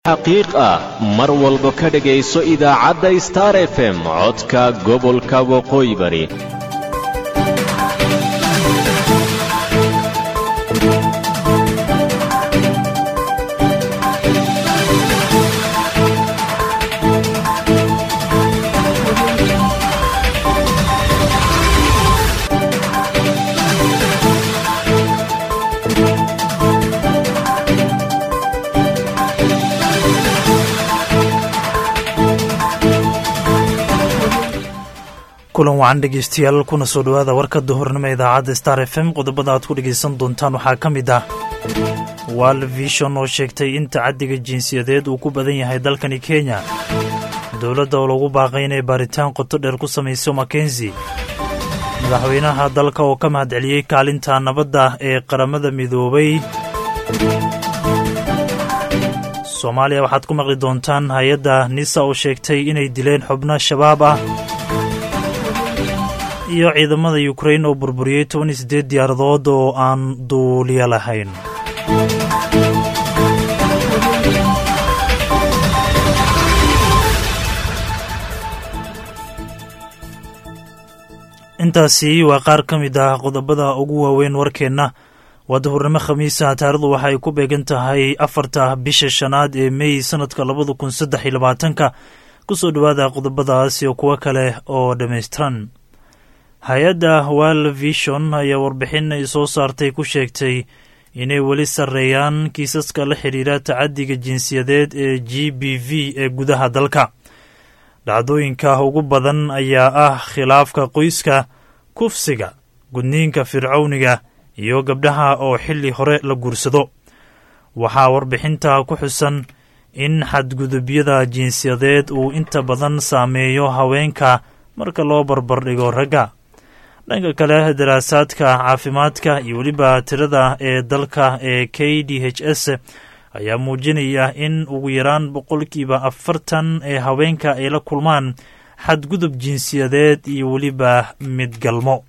xaqiiq ah mar walba ka dhegayso idaacadda star f m codka gobolka waqooyi bari kulan wacan dhegeystayaal kuna soo dhowaada warka duhurnimo idaacadda star f m qodobada aad ku dhegaysan doontaan waxaa ka mid ah wal vishon oo sheegtay in tacaddiga jinsiyadeed uu ku badan yahay dalkani kenya dowladda oo lagu baaqay inay baaritaan qoto dheer ku samayso makenzi madaxweynaha dalka oo ka mahadceliyey kaalinta nabadda ee qaramada midoobay soomaaliya waxaad ku maqli doontaan hay-adda nisa oo sheegtay inay dileen xubno shabaab ah iyo ciidamada yukrain oo burburiyey toban iyo siddeed diyaaradood oo aan duuliyo lahayn intaasi waa qaar ka mid ah qodobada ugu waaweyn warkeenna waa duhurnimo khamiisa taarikhdu waxa ay ku beegan tahay afarta bisha shanaad ee mey sanadka labada kun saddex iyo labaatanka ku soo dhowaada qodobadaas iyo kuwo kale oo dhammaystiran hay-adda wal vishon ayaa warbixin ay soo saartay ku sheegtay inay weli sarreeyaan kiisaska la xidhiira tacaddiga jinsiyadeed ee g b v ee gudaha dalka dhacdooyinka ugu badan ayaa ah khilaafka qoyska kufsiga gudniinka fircowniga iyo gabdhaha oo xilli hore la guursado waxaa warbixinta ku xusan in xadgudubyada jinsiyadeed uu inta badan saameeyo haweenka marka loo barbardhigo ragga dhanka kale daraasaadka caafimaadka iyo weliba tirada ee dalka ee k d h s ayaa muujinaya in ugu yaraan boqolkiiba afartan ee haweenka ay la kulmaan xadgudub jinsiyadeed iyo weliba midgalmo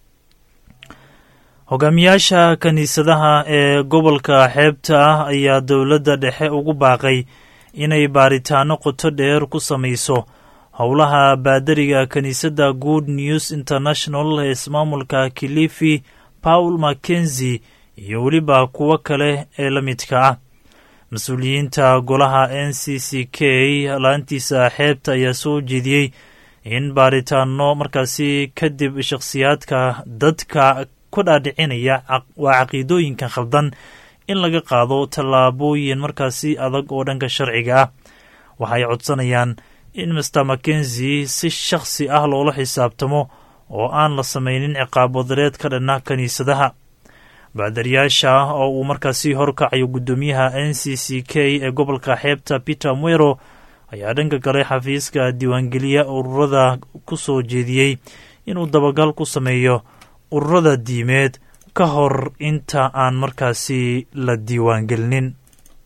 hogaamiyaasha kiniisadaha ee gobolka xeebta ah ayaa dowladda dhexe ugu baaqay inay baaritaano qoto dheer ku samayso howlaha baadariga kiniisadda good news international ee ismaamulka kilifi paul mackenzi iyo weliba kuwo kale ee la midka ah mas-uuliyiinta golaha n c c k laantiisa xeebta ayaa soo jeediyey in baaritaano markaasi kadib shakhsiyaadka dadka ku dhaadhicinaya waa caqiidooyinka khaldan in laga qaado tallaabooyin markaasi adag oo dhanka sharciga ah waxay codsanayaan in master mackenzi si shakhsi ah loola xisaabtamo oo aan la samaynin ciqaab wadareed ka dhanna kiniisadaha baadariyaasha oo uu markaasi horkacayo guddoomiyaha n c c k ee gobolka xeebta peter mwero ayaa dhanka kale xafiiska diiwaangeliya ururada ku soo jeediyey inuu dabagal ku sameeyo ururada diimeed ka hor inta aan markaasi la diiwaangelinin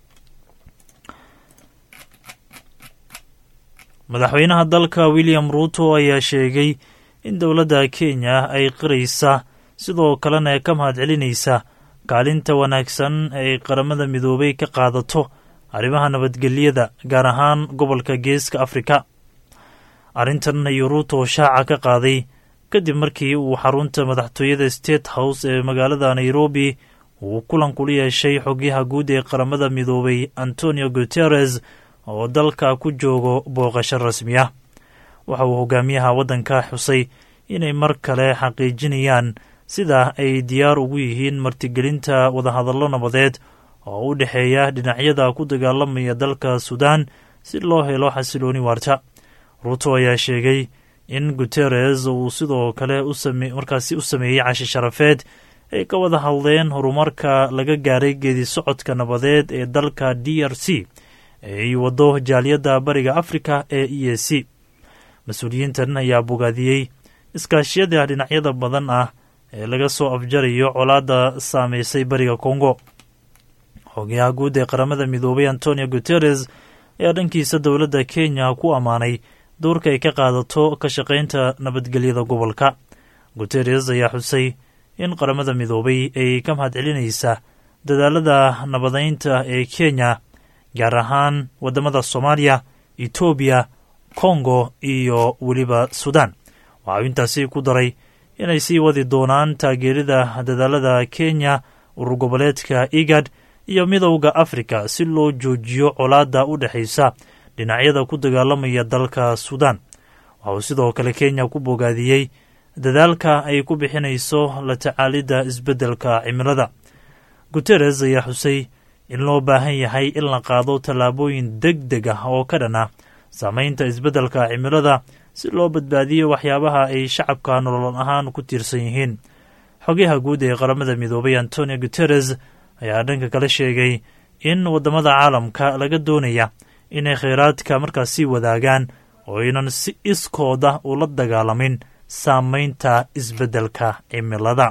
madaxweynaha dalka william ruuto ayaa sheegay in dowladda kenya ay qiraysa sidoo kalena ka mahadcelinaysa kaalinta wanaagsan ay qaramada midoobay ka qaadato arrimaha nabadgelyada gaar ahaan gobolka geeska afrika arrintan ayuu ruuto shaaca ka qaaday kadib markii uu xarunta madaxtooyada state house ee magaalada nairobi uu kulan kula yeeshay xogyaha guud ee qaramada midoobay antonio guteres oo dalka ku joogo booqasho rasmi ah waxa uu hogaamiyaha waddanka xusay inay mar kale xaqiijinayaan sida ay diyaar ugu yihiin martigelinta wadahadallo nabadeed oo u dhexeeya dhinacyada ku dagaalamaya dalka suudaan si loo helo xasilooni waarta ruuto ayaa sheegay in guteres uu sidoo kale markaasi u sameeyey cashi sharafeed ay ka wada hadleen horumarka laga gaaray geedi socodka nabadeed ee dalka d r c ay waddo jaaliyadda bariga afrika ee e a c mas-uuliyiintan ayaa bogaadiyey iskaashiyada dhinacyada badan ah ee laga soo afjarayo colaadda saameysay bariga kongo xogayaha guud ee qaramada midoobay antonio guteres ayaa dhankiisa dowladda kenya ku ammaanay doorka ay ka qaadato ka shaqaynta nabadgelyada gobolka guteres ayaa xusay in qaramada midoobay ay ka mahadcelinaysa dadaalada nabadaynta ee kenya gaar ahaan waddamada soomaaliya etoobiya kongo iyo weliba suudaan waxauu intaasi ku daray inay sii wadi doonaan taageerida dadaalada kenya urur goboleedka igad iyo midowda afrika si loo joojiyo colaadda u dhexaysa dhinacyada ku dagaalamaya dalka suudaan waxa uu sidoo kale kenya ku bogaadiyey dadaalka ay ku bixinayso la tacaalidda isbeddelka cimilada guteres ayaa xusay in loo baahan yahay in la qaado tallaabooyin deg deg ah oo ka dhan ah saamaynta isbeddelka cimilada si loo badbaadiyo waxyaabaha ay shacabka nolol ahaan ku tiirsan yihiin xogayaha guud ee qaramada midoobay antonio guteres ayaa dhanka kale sheegay in waddamada caalamka laga doonaya inay kheyraadka markaas sii wadaagaan oo aynan si iskooda ula dagaalamin saamaynta isbeddelka cimilada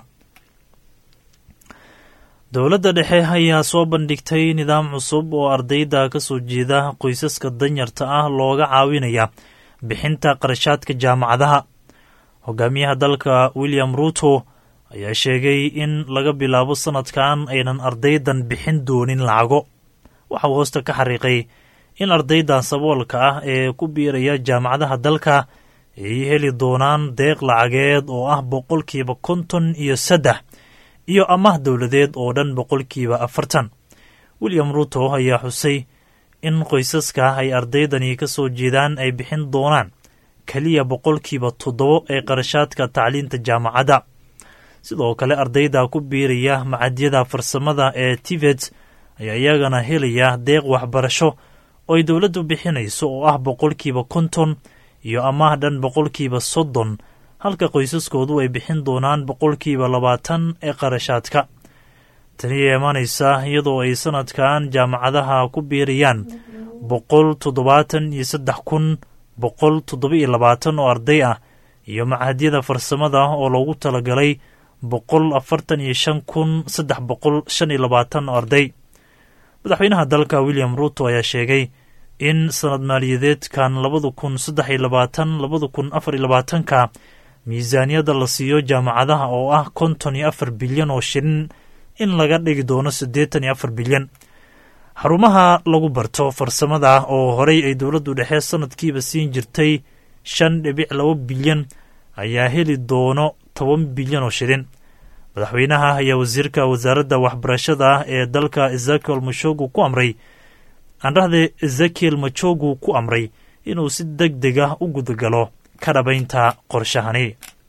dowladda dhexe ayaa soo bandhigtay nidaam cusub oo ardayda ka soo jeeda qoysaska danyarta ah looga caawinaya bixinta qarashaadka jaamacadaha hogaamiyaha dalka william ruuto ayaa sheegay in laga bilaabo sannadkan aynan ardaydan bixin doonin lacago waxauu hoosta ka xariiqay in ardayda saboolka ah ee ku biiraya jaamacadaha dalka ay heli doonaan deeq lacageed oo ah boqolkiiba konton iyo saddex iyo amaah dowladeed oo dhan boqolkiiba afartan william ruuto ayaa xusay in qoysaska ay ardaydani ka soo jeedaan ay bixin doonaan keliya boqolkiiba toddobo ee qarashaadka tacliinta jaamacadda sidoo kale ardayda ku biiraya macadyada farsamada ee tivet ayaa iyagana helaya deeq waxbarasho oo ay dowladdu bixinayso oo ah boqolkiiba konton iyo amaah dhan boqolkiiba soddon halka qoysaskoodu ay bixin doonaan boqolkiiba labaatan ee qarashaadka tani ayaa imaanaysa iyadoo ay sannadkan jaamacadaha ku biirayaan boqol toddobaatan iyo saddex kun boqol toddoba iyo labaatan oo arday ah iyo macahadyada farsamada oo loogu talagalay boqol afartan iyo shan kun saddex boqol shan iyo labaatan oo arday madaxweynaha dalka william ruuto ayaa sheegay in sanad maaliyadeedkan labada kun saddex iyo labaatan labada kun afar iyo labaatanka miisaaniyadda la siiyo jaamacadaha oo ah konton iyo afar bilyan oo shilin in laga dhigi doono siddeetan iyo afar bilyan xarumaha lagu barto farsamada oo horey ay dowladdu dhexe sanadkiiba siin jirtay shan dhibic laba bilyan ayaa heli doono toban bilyan oo shilin madaxweynaha ayaa wasiirka wasaaradda waxbarashada ee dalka ezekiel machogu ku amray andhahde ezekiel machogu ku amray inuu si deg deg ah u gudagalo ka dhabaynta qorshahani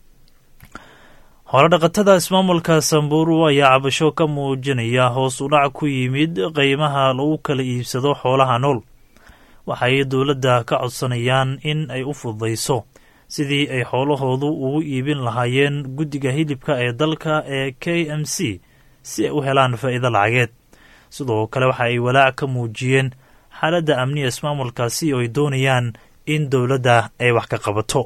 hooladhaqatada ismaamulka samburu ayaa cabasho ka muujinaya hoos u dhac ku yimid qiimaha lagu kala iibsado xoolaha nool waxay dowladda ka codsanayaan in ay u fududayso sidii ay xoolahoodu ugu iibin lahaayeen guddiga hilibka ee dalka ee k m c si ay u helaan faa'iido lacageed sidoo kale waxa ay walaac ka muujiyeen xaaladda amniga ismaamulkaasi oo ay doonayaan in dowladda ay wax ka qabato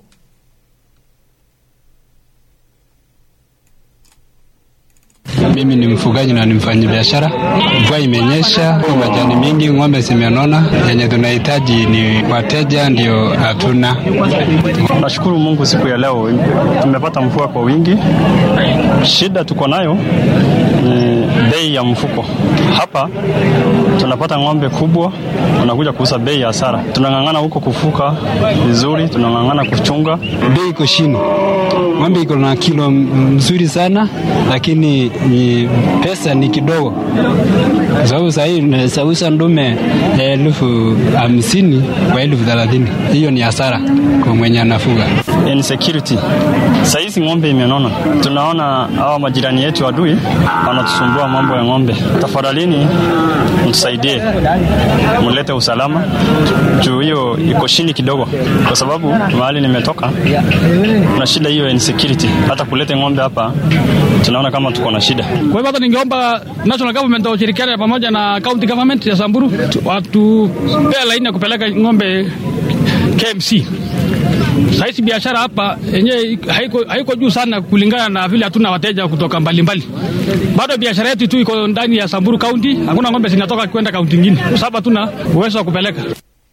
Mimi ni mfugaji na ni mfanyabiashara. Mvua imenyesha, majani mingi, ng'ombe zimenona. Yenye tunahitaji ni wateja, ndio hatuna. Nashukuru Mungu siku ya leo tumepata mvua kwa wingi. Shida tuko nayo ni bei ya mfuko. Hapa tunapata ng'ombe kubwa, unakuja kuuza bei ya hasara. Tunang'ang'ana huko kufuka vizuri, tunang'ang'ana kuchunga. Bei iko chini, ng'ombe iko na kilo mzuri sana, lakini ni pesa ni kidogo, sababu sahii unaweza ndume elfu hamsini kwa elfu thelathini. Hiyo ni hasara kwa mwenye anafuga. Insecurity sahizi ng'ombe imenona, tunaona hawa majirani yetu adui wanatusumbua mambo ya ng'ombe. Tafadhalini mtusaidie, mlete usalama juu hiyo iko chini kidogo, kwa sababu mahali nimetoka na shida hiyo ya insecurity. Hata kulete ng'ombe hapa tunaona kama tuko na shida. Kwa hivyo hata ningeomba national government washirikiane pamoja na county government ya Samburu watupea laini ya kupeleka ng'ombe KMC. Sahizi biashara hapa yenyewe haiko, haiko juu sana kulingana na vile hatuna wateja kutoka mbalimbali mbali. Bado biashara yetu tu iko ndani ya Samburu County, hakuna ng'ombe zinatoka kwenda kaunti nyingine kwa sababu hatuna uwezo wa kupeleka.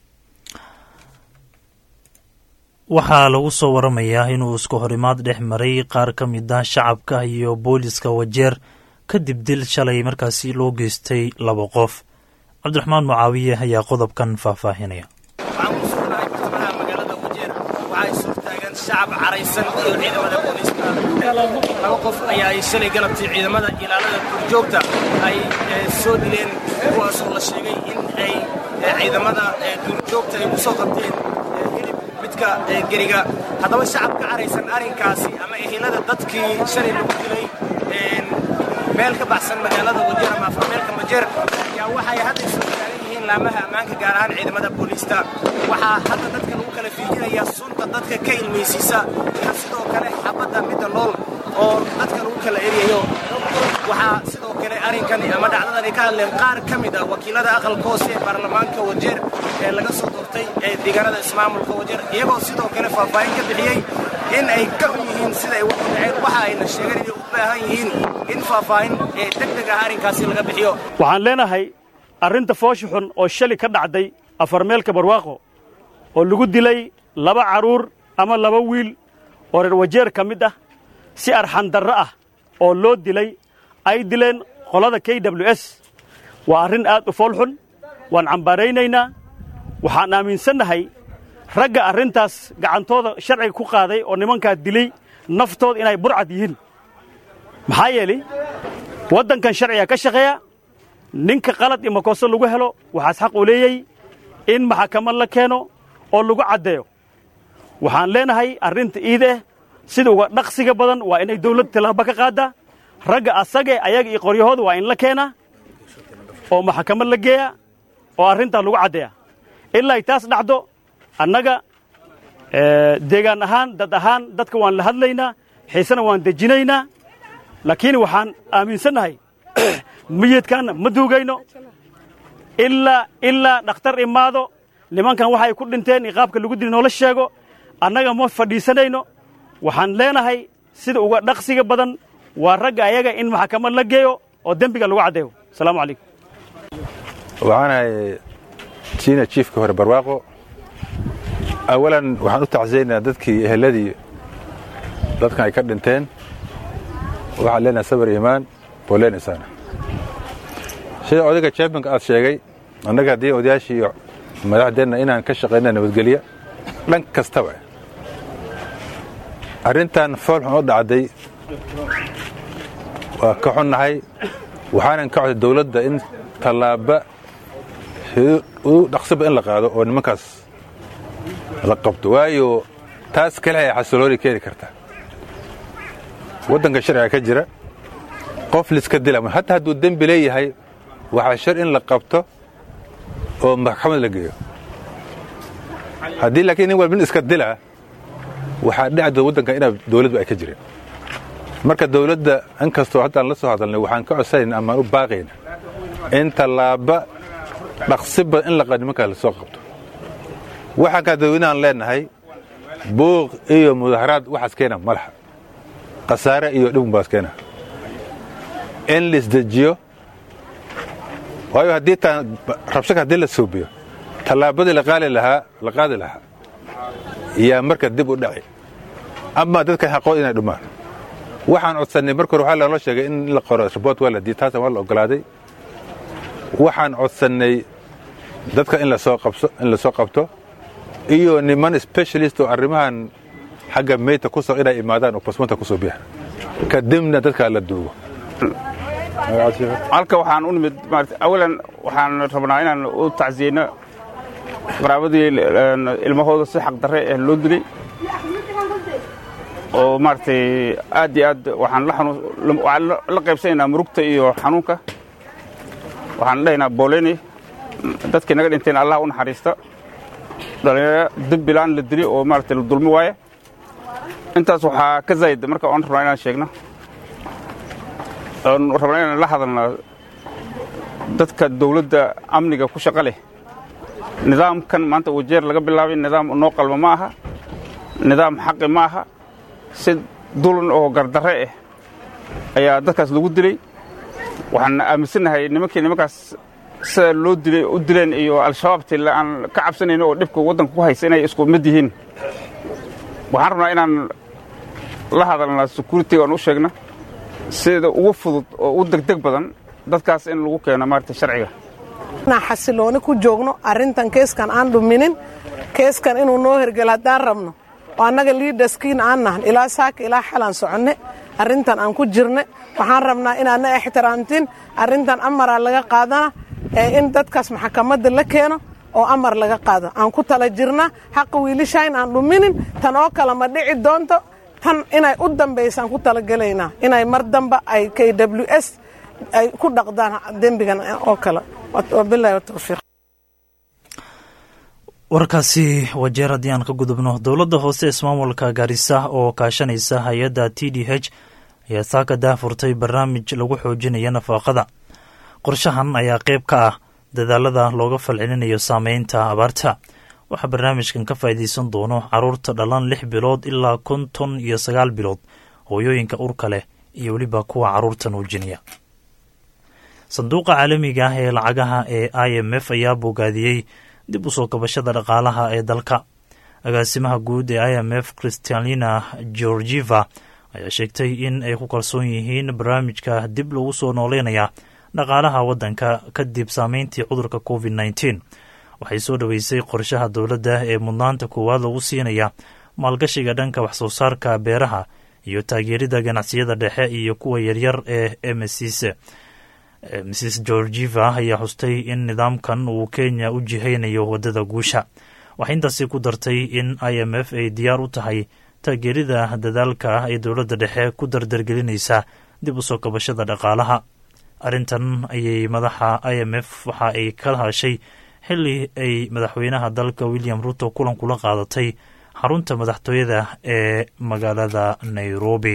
waxaa lagu soo waramayaa inuu isku horimaad dhex maray qaar ka mid ah shacabka iyo booliska wajeer kadib dil shalay markaasi loo geystay laba qof cabdiraxmaan mucaawiye ayaa qodobkan faahfaahinaya waxaan ku sugnahay bartamaha magaalada wajeer waxaa is hortaagan shacab caraysan iyo ciidamada booliiska laba qof ayaa ay shalay galabtii ciidamada ilaalada duurjoogta ay soo dileen kuwaasoo la sheegay in ay ciidamada duurjoogta ay ku soo qabteen hilib midka geriga haddaba shacab ka caraysan arrinkaasi ama ehelada dadkii shalay lagu dilay meel ka baxsan magaalada wajeer ama afarmeelka majeer ayaa waxay hadda soo taagan yihiin laamaha ammaanka gaar ahaan ciidamada booliista waxaa hadda dadka lagu kala fiijinayaa sunta dadka ka ilmaysiisa iyo sidoo kale xabadda midda nool oo dadka lagu kala eryayo waxaa sidoo kale arrinkani ama dhacdadani ka hadleen qaar ka mid ah wakiilada aqalka hoose ee baarlamaanka wajeer ee laga soo doortay ee deegaanada ismaamulka wajeer iyagoo sidoo kale faahfaahin ka bixiyey in ay ka xun yihiin sida ay wax u dhaceen waxa ayna sheegeen inay u baahan yihiin in faahfaahin ee deg deg ah arrinkaasi laga bixiyo waxaan leenahay arrinta foosha xun oo shali ka dhacday afarmeelka barwaaqo oo lagu dilay laba carruur ama laba wiil oo reer wajeer ka mid ah si arxandarro ah oo loo dilay ay dileen qolada k w s waa arrin aad u fool xun waan cambaaraynaynaa waxaan aaminsannahay ragga arrintaas gacantooda sharciga ku qaaday oo nimankaa dilay naftooda inay burcad yihiin maxaa yeelay waddankan sharciga ka shaqeeya ninka qalad iyo makooso lagu helo waxaas xaq u leeyey in maxakamad la keeno oo lagu caddeeyo waxaan leenahay arrinta iide sida uga dhaqsiga badan waa inay dawladda tallaaba ka qaaddaa ragga asagee ayaga iyo qoryahooda waa in la keenaa oo maxakamad la geeya oo arrintaa lagu caddeeya ilaa ay taas dhacdo annaga deegaan ahaan dad ahaan dadka waan la hadlaynaa xiisena waan dejinaynaa laakiin waxaan aaminsannahay miyidkaanna ma duugayno ilaa ilaa dhakhtar imaado nimankan waxay ku dhinteen iyo qaabka lagu dili noola sheego annaga ma fadhiisanayno waxaan leenahay sida uga dhaqsiga badan waa ragga ayaga in maxkamad la geeyo oo dembiga lagu caddeeyo asalaamu calaykum waxaanahay siina jiifka hore barwaaqo awalan waxaan u tacsiyaynayaa dadkii eheladii dadkan ay ka dhinteen waxaan leenahay sabar iimaan booleen isaana sida odayga jambinka aad sheegay annaga haddii odayaashii iyo madaxdeenna inaan ka shaqayna nabadgelya dhan kastaba arrintan foolxun oo dhacday waa ka xunnahay waxaanan ka coday dawladda in tallaaba u dhaqsiba in la qaado oo nimankaas la qabto waayo taas kale ay xasilooni keeni kartaa waddanka sharciga ka jira qof liska dila hataa hadduu dembi leeyahay waxaa shar in la qabto oo maxkamad la geeyo haddii laakiin nin walba nin iska dilaa waxaa dhacdo waddanka inaa dawladdu ay ka jireen marka dawladda in kastoo haddaan la soo hadalnay waxaan ka codsanayn amaan u baaqayna in tallaaba dhaqsiba in la nimankaa la soo qabto waxaan kaa dadweynahan leenahay buuq iyo mudaharaad waxaas keena malaxa khasaare iyo dhibun baas keena in laisdejiyo waayo haddii taan rabshaka haddii la suubiyo tallaabadii la qaali lahaa la qaadi lahaa yaa marka dib u dhaci ama dadkan xaqood inay dhumaan waxaan codsannay marka hore waxaa loola sheegay in la qoro riboort waa la diiy taasna waa la ogolaaday waxaan codsannay dadka in lasoo qabso in lasoo qabto iyo niman specialist oo arrimahan xagga meyta ku soo inay imaadaan oo basmanta ku soo bixa kadibna dadkaa la duugo halka waxaan u nimid maarata awalan waxaan rabnaa inaan u tacsiyeyno qaraabadii ilmahooda si xaq darre eh loo dilay oo maaragtay aad iyo aad waxaan la xanuun waxaan la qaybsanaynaa murugta iyo xanuunka waxaan dhahaynaa booleyni dadkii naga dhinteen allah u naxariista dhalinyaro dembilaan la dili oo maaragtay la dulmi waaye intaas waxaa ka zaa'id marka oon rabnaa inaan sheegno oon rabnaa inaan la hadalno dadka dawladda amniga ku shaqo leh nidaamkan maanta wajeer laga bilaabay nidaam noo qalma ma aha nidaam xaqi ma aha si dulan oo gardarre ah ayaa dadkaas lagu dilay waxaan aaminsannahay nimankii nimankaas sida loo dilay u dileen iyo al-shabaabtii aan ka cabsanayno oo dhibka waddanka ku haysa inay isku mid yihiin waxaan rabnaa inaan la hadalna security aan u sheegna sida ugu fudud oo u degdeg badan dadkaas in lagu keeno maarata sharciga inaan xasilooni ku joogno arrintan keeskan aan dhuminin keeskan inuu noo hergelo haddaan rabno oo annaga liidaskiin aan nahan ilaa saaka ilaa xalaan soconne arrintan aan ku jirne waxaan rabnaa inaadna ixtiraamtiin arrintan amaraa laga qaadana ee in dadkaas maxkamadda la keeno oo amar laga qaado aan ku tala jirna xaqa wiilishayn aan dhuminin tan oo kale ma dhici doonto tan inay u dambaysaan ku talagelaynaa inay mar damba ay k w s ay ku dhaqdaan dembigan oo kale wabilahi watawfiiq warkaasi wajeer haddii aan ka gudubno dowladda hoose ismaamulka gaarisa oo kaashanaysa hay-adda t d h ayaa saaka daafurtay barnaamij lagu xoojinaya nafaaqada qorshahan ayaa qayb ka ah dadaalada looga falcelinayo saameynta abaarta waxaa barnaamijkan ka faa'iidaysan doono caruurta dhalan lix bilood ilaa konton iyo sagaal bilood hooyooyinka urka leh iyo weliba kuwa caruurta nuujinaya sanduuqa caalamiga ah ee lacagaha ee i m f ayaa bogaadiyey dib u soo kabashada dhaqaalaha ee dalka agaasimaha guud ee i m f christialina georgieva ayaa sheegtay in ay ku kalsoon yihiin barnaamijka dib lagu soo nooleynaya dhaqaalaha waddanka kadib saameyntii cudurka covid nneteen waxay soo dhoweysay qorshaha dowladda ee mudnaanta koowaad lagu siinaya maalgashiga dhanka waxsoo saarka beeraha iyo taageerida ganacsiyada dhexe iyo kuwa yaryar ee mcs mrs georgieva ayaa xustay in nidaamkan uu kenya u jihaynayo waddada guusha waxay intaasi ku dartay in i m f ay diyaar u tahay taageerida dadaalka ah ee dowladda dhexe ku dardargelinaysa dib u soo kabashada dhaqaalaha arrintan ayay madaxa i m f waxa ay ka hashay xilli ay madaxweynaha dalka william ruto kulan kula qaadatay xarunta madaxtooyada ee magaalada nairobi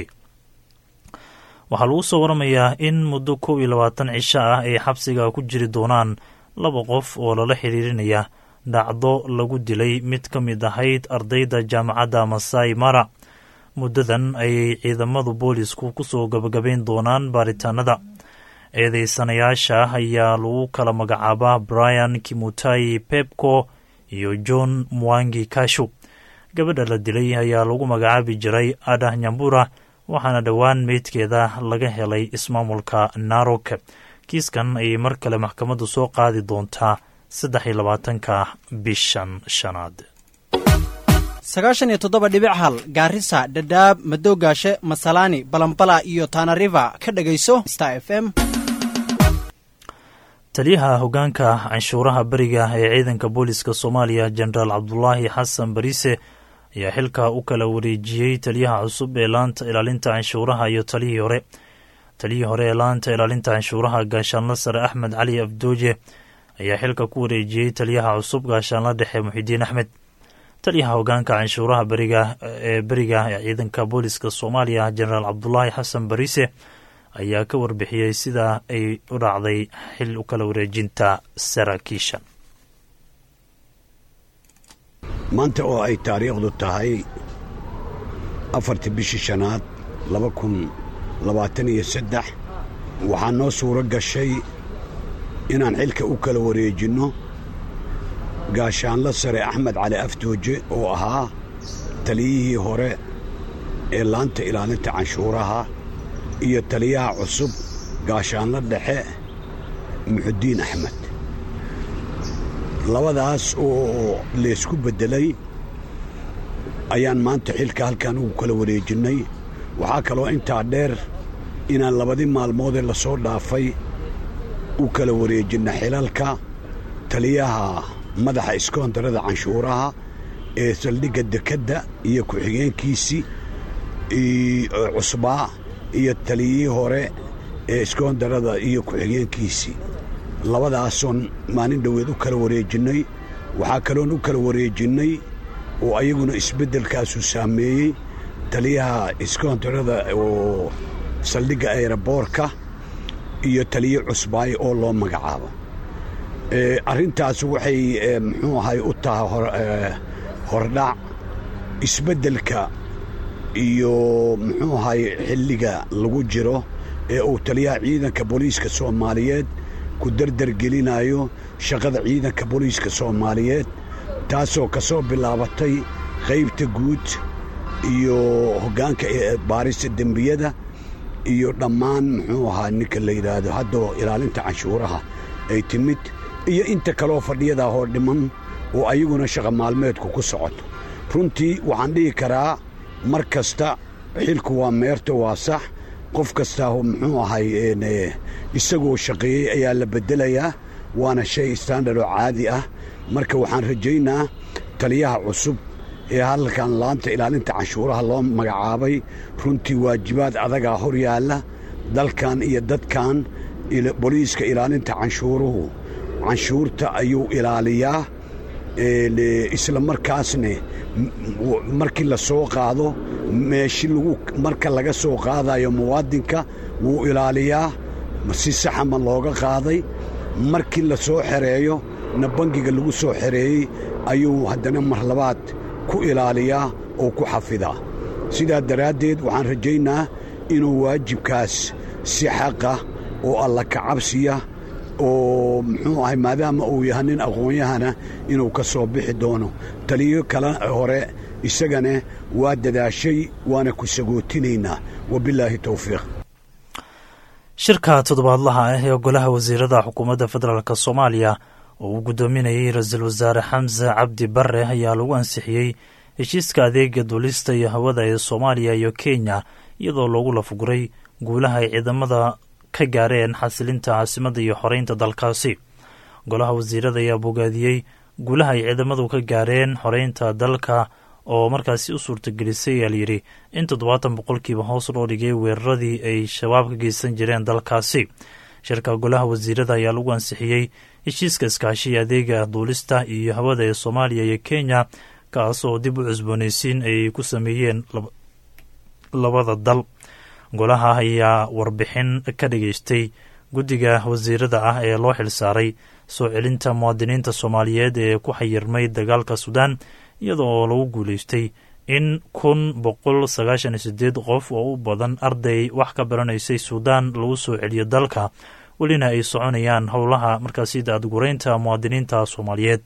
waxaa lagu soo waramayaa in muddo kow iyo labaatan cisho ah ay xabsiga ku jiri doonaan laba qof oo lala xiriirinaya dhacdo lagu dilay mid ka mid ahayd ardayda jaamacadda masai mara muddadan ayay ciidamadu boolisku ku soo gabagabayn doonaan baaritaanada eedeysanayaasha ayaa lagu kala magacaabaa brian kimutai pepco iyo john mwangi kashu gabadha la dilay ayaa lagu magacaabi jiray adah nyambura waxaana dhowaan meydkeeda laga helay ismaamulka narok kiiskan ayay mar kale maxkamaddu soo qaadi doontaa saddex iyo labaatanka bishan shanaad sagaashan iyo toddoba dhibic hal gaarisa dhadhaab madoogaashe masalaani balambala iyo tanariva ka dhegayso star f m taliyaha hoggaanka canshuuraha beriga ee ciidanka booliska soomaaliya jenaraal cabdulaahi xasan bariise ayaa xilka u kala wareejiyey taliyaha cusub ee laanta ilaalinta canshuuraha iyo talihii hore taliyihii hore ee laanta ilaalinta canshuuraha gaashaanla sare axmed cali afdooje ayaa xilka ku wareejiyey taliyaha cusub gaashaanla dhexe muxidiin axmed taliyaha hogaanka canshuuraha beriga ee beriga ee ciidanka booliska soomaaliya jenaraal cabdulaahi xasan bariise ayaa ka warbixiyey sida ay u dhacday xil u kala wareejinta saraakiisha maanta oo ay taariikhdu tahay afartii bishii shanaad laba kun labaatan iyo saddex waxaa noo suuro gashay inaan xilka u kala wareejinno gaashaanla sare axmed cali aftooje oo ahaa taliyihii hore ee laanta ilaalinta canshuuraha iyo taliyaha cusub gaashaanla dhexe muxudiin axmed labadaas oo laysku beddelay ayaan maanta xilka halkan ugu kala wareejinnay waxaa kaloo intaa dheer inaan labadii maalmoodee la soo dhaafay u kala wareejinna xilalka taliyaha madaxa iskoondarada canshuuraha ee saldhigga dekedda iyo ku-xigeenkiisii cusbaa iyo taliyihii hore ee iskoondarada iyo ku-xigeenkiisii labadaasoon maalin dhoweed u kala wareejinnay waxaa kaloon u kala wareejinnay oo ayaguna isbeddelkaasu saameeyey taliyaha iskoondarada oo saldhigga ayraboorka iyo taliye cusbaaye oo loo magacaabo arrintaas waxay muxuu ahay u tahay hordhac isbeddelka iyo muxuu ahay xilliga lagu jiro ee uu taliyaha ciidanka booliiska soomaaliyeed ku dardargelinayo shaqada ciidanka booliiska soomaaliyeed taasoo ka soo bilaabatay qaybta guud iyo hoggaanka baarista dembiyada iyo dhammaan muxuu ahaa ninka la yidhaahdo haddoo ilaalinta canshuuraha ay timid iyo inta kaloo fadhiyadaa hoo dhiman oo ayaguna shaqa maalmeedku ku socoto runtii waxaan dhihi karaa mar kasta xilku waa meerto waa sax qof kastaa muxuu ahay isagoo shaqeeyey ayaa la beddelayaa waana shay standard oo caadi ah marka waxaan rajaynaa taliyaha cusub ee halkan laanta ilaalinta canshuuraha loo magacaabay runtii waajibaad adagaa hor yaalla dalkan iyo dadkan boliiska ilaalinta canshuuruhu canshuurta ayuu ilaaliyaa isla markaasne markii la soo qaado meeshi lagu marka laga soo qaadayo muwaadinka wuu ilaaliyaa si saxa ma looga qaaday markii la soo xereeyo na bangiga lagu soo xereeyey ayuu haddana mar labaad ku ilaaliyaa oo ku xafidaa sidaa daraaddeed waxaan rajaynaa inuu waajibkaas si xaqa oo alla kacabsiya oo muxuu ahay maadaama uu yahay nin aqoon-yahana inuu ka soo bixi doono taliyo kale hore isagana waa dadaashay waana ku sagootinaynaa wabilaahi towfiiq shirka toddobaadlaha ah ee golaha wasiirada xukuumadda federaalk soomaaliya oo uu guddoominayay ra-iisul wasaare xamse cabdi bare ayaa lagu ansixiyey heshiiska adeega duulista iyo hawada ee soomaaliya iyo kenya iyadoo loogu lafuguray guulaha ay ciidamada ka gaareen xasilinta caasimadda iyo xoreynta dalkaasi golaha wasiirada ayaa bogaadiyey guulaha ay ciidamadu ka gaareen xoreynta dalka oo markaasi u suurtagelisay ayaa layidhi in toddobaatan boqolkiiba hoos loo dhigay weeraradii ay shabaab ka geysan jireen dalkaasi shirka golaha wasiirada ayaa lagu ansixiyey heshiiska iskaashiya adeega duulista iyo hawada ee soomaaliya iyo kenya kaas oo dib u cusboonaysiin ay ku sameeyeen labada dal golaha ayaa warbixin ka dhageystay guddiga wasiirada ah ee loo xilsaaray soo celinta muwaadiniinta soomaaliyeed ee ku xayirmay dagaalka suudaan iyada oo lagu guulaystay in kun boqol sagaashan iyo sideed qof oo u badan arday wax ka baranaysay suudaan lagu soo celiyo dalka welina ay soconayaan howlaha markaasi daadgureynta muwaadiniinta soomaaliyeed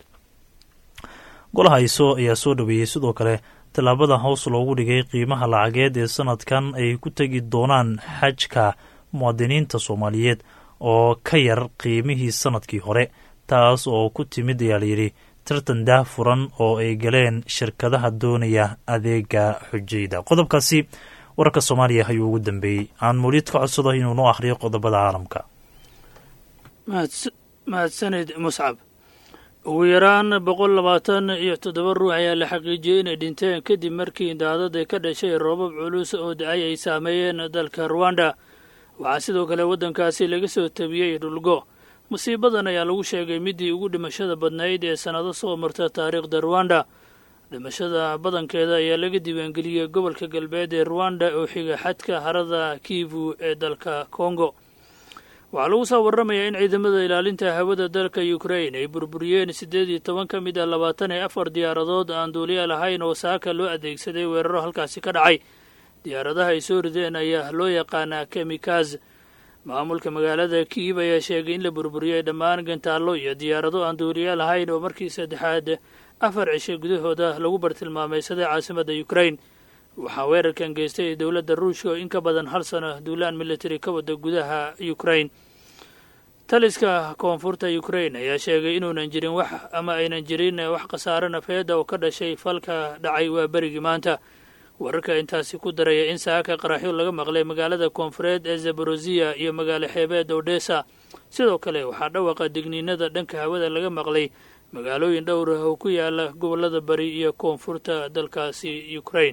golaha iso ayaa soo dhaweeyey sidoo kale tallaabada hoos loogu dhigay qiimaha lacageed ee sanadkan ay ku tegi doonaan xajka muwaadiniinta soomaaliyeed oo ka yar qiimihii sanadkii hore taas oo ku timid ayaa layidhi tartan daah furan oo ay galeen shirkadaha doonaya adeega xujayda qodobkaasi wararka soomaaliya ayuu ugu dambeeyey aan muliid ka codsado inuu noo akhriyo qodobada caalamka mahadsanid muscab ugu yaraan boqol labaatan iyo toddoba ruux ayaa la xaqiijiyey inay dhinteen kadib markii daadada ka dhashay roobab culus oo da-ay ay saameeyeen dalka ruwanda waxaa sidoo kale waddankaasi laga soo tabiyey dhulgo musiibadan ayaa lagu sheegay midii ugu dhimashada badnayd ee sannado soo marta taariikhda ruwanda dhimashada badankeeda ayaa laga diiwaangeliyey gobolka galbeed ee ruwanda oo xiga xadka harada kivu ee dalka kongo waxaa lagu soo warramayaa in ciidamada ilaalinta hawada dalka ukrain ay burburiyeen siddeed iyo toban ka mid ah labaatan iyo afar diyaaradood aan duuliya lahayn oo saaka loo adeegsaday weeraro halkaasi ka dhacay diyaaradaha ay soo rideen ayaa loo yaqaanaa kemikaz maamulka magaalada kiiv ayaa sheegay in la burburiyey dhammaan gantaallo iyo diyaarado aan duuliya lahayn oo markii saddexaad afar cisho gudahooda lagu bartilmaamaysaday caasimadda ukrain waxaa weerarkan geystay dowladda ruushka oo in ka badan hal sano duulaan military ka wada gudaha ukrain taliska koonfurta ukrain ayaa sheegay inuunan jirin wax ama aynan jirin wax khasaare nafeeda oo ka dhashay falka dhacay waa berigii maanta wararka intaasi ku daraya in saaka qaraxyo laga maqlay magaalada koonfureed ee zaborosiya iyo magaalo xeebeed odhesa sidoo kale waxaa dhawaqa digniinada dhanka hawada laga maqlay magaalooyin dhowr ah oo ku yaala gobollada bari iyo koonfurta dalkaasi ukrain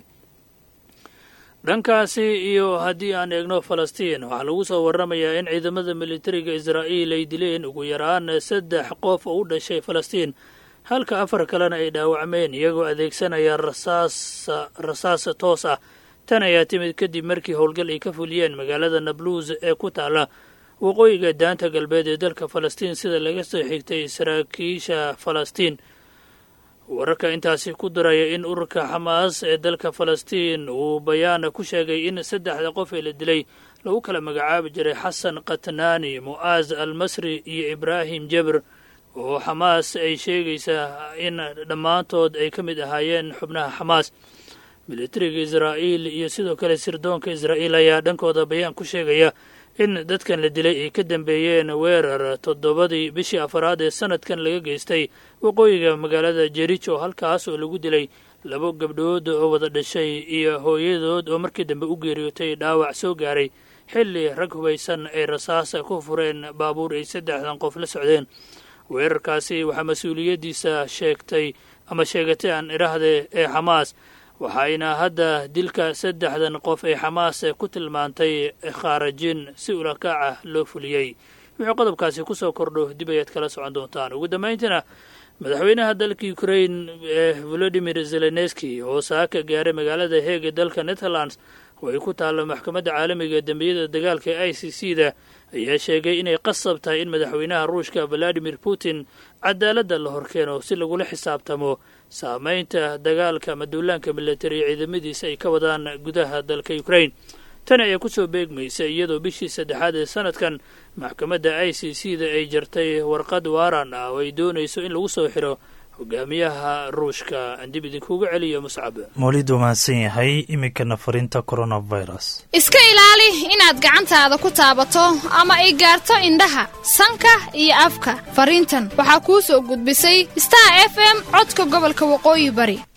dhankaasi iyo haddii aan eegno falastiin waxaa lagu soo warramayaa in ciidamada militariga israa'iil ay dileen ugu yaraan saddex qof oo u dhashay falastiin halka afar kalena ay dhaawacmeen iyagoo adeegsanaya rasaas rasaas toos ah tan ayaa timid kadib markii howlgal ay ka fuliyeen magaalada nabluus ee ku taala waqooyiga daanta galbeed ee dalka falastiin sida laga soo xigtay saraakiisha falastiin wararka intaasi ku daraya in ururka xamaas ee dalka falastiin uu bayaan ku sheegay in saddexda qof ee la dilay lagu kala magacaabi jiray xasan katnaani mu'aaz al masri iyo ibraahim jabr oo xamaas ay sheegaysaa in dhammaantood ay ka mid ahaayeen xubnaha xamaas militariga israa'iil iyo sidoo kale sirdoonka israa'iil ayaa dhankooda bayaan ku sheegaya in dadkan la dilay ay ka dambeeyeen weerar toddobadii bishii afaraad ee sanadkan laga geystay waqooyiga magaalada jericho halkaas oo lagu dilay labo gabdhood oo wada dhashay iyo hooyadood oo markii dambe u geeriyootay dhaawac soo gaaray xilli rag hubaysan ay rasaasa ku fureen baabuur ay saddexdan qof la socdeen weerarkaasi waxaa mas-uuliyaddiisa sheegtay ama sheegatay aan idhaahdee ee xamaas waxayna hadda dilka saddexdan qof ee xamaas ku tilmaantay khaarajin si ulakaac ah loo fuliyey wuxuu qodobkaasi ku soo kordho dib ayaad kala socon doontaan ugu dambayntiina madaxweynaha dalka ukrain ee volodimir zelenski oo saaka gaaray magaalada heeg ee dalka netherlands oo ay ku taallo maxkamadda caalamiga dembiyada dagaalka ee i c c da ayaa sheegay inay qasab tahay in madaxweynaha ruushka valadimir putin cadaaladda la horkeeno si lagula xisaabtamo saamaynta dagaalka ama duulaanka milatari ee ciidamadiisa ay ka wadaan gudaha dalka ukrain tani ayaa kusoo beegmaysa iyadoo bishii saddexaad ee sanadkan maxkamadda i c c da ay jartay warqad waaran ah oo ay doonayso in lagu soo xiro hogaamiyaha ruushka aan dib idinkuuga celiyo muscab mawlid mahadsan yahay iminkana fariinta coronavirus iska ilaali inaad gacantaada ku taabato ama ay gaarto indhaha sanka iyo afka fariintan waxaa kuu soo gudbisay star f m codka gobolka waqooyi bari